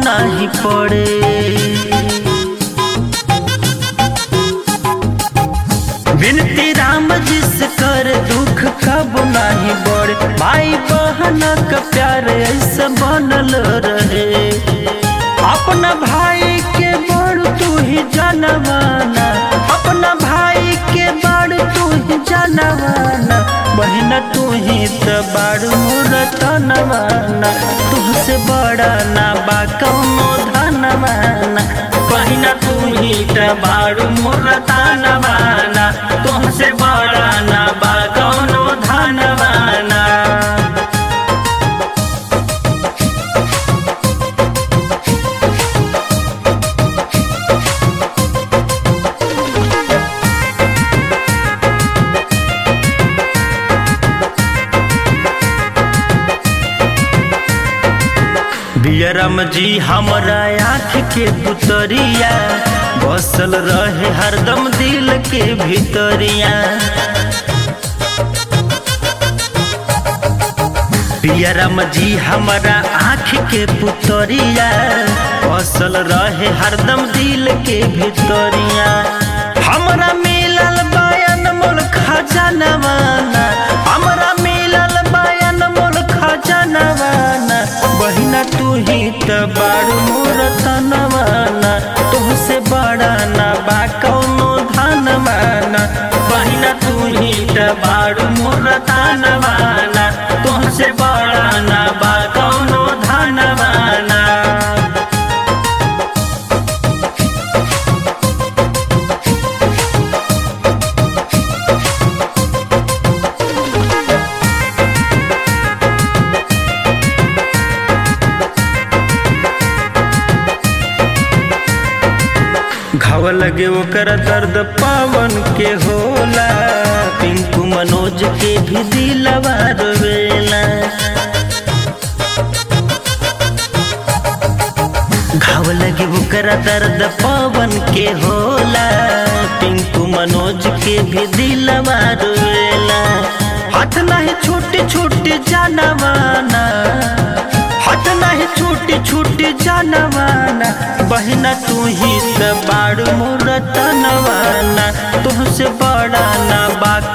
नाही पड़े विनती राम जिस कर दुख कब नाही बढ़े भाई बहन का प्यार ऐसा बनल रहे अपना भाई के बड़ तू ही जानवाना अपना भाई के बड़ तू ही जानवाना बहन तू ही तो बड़ मुरतनवाना तुहसे बड़ा ना बा कौनो धनवाना बहन तू ही तो बड़ मुरतनवाना तुहसे बड़ा ना बा कौनो धनवाना बियरम जी हमरा आँख के पुतरिया बसल रहे हरदम दिल के भीतरिया बियरम जी हमरा आँख के पुतरिया बसल रहे हरदम दिल के भीतरिया हमरा मिलल बयान मोल खजानवाना हमरा मिलल बयान मोल खजानवाना बहिना तू ही त बारू मोर तनवाना तुहसे बड़ा ना बा कौनो धनवाना बहिना तू ही त बारू मोर तनवाना तुहसे बड़ा ना बा कौनो धनवाना घाव लगे ओकर दर्द पावन के होला पिंकू मनोज के भी दिलवा रोवेला घाव लगे ओकर दर्द पावन के होला पिंकू मनोज के भी दिलवा रोवेला हाथ नहीं छोटे छोटे जानवाना हाथ नहीं छोटे छोटे जानवाना बहना तू ही त बाड़ मोर तनवाना तुहसे बड़ा ना बा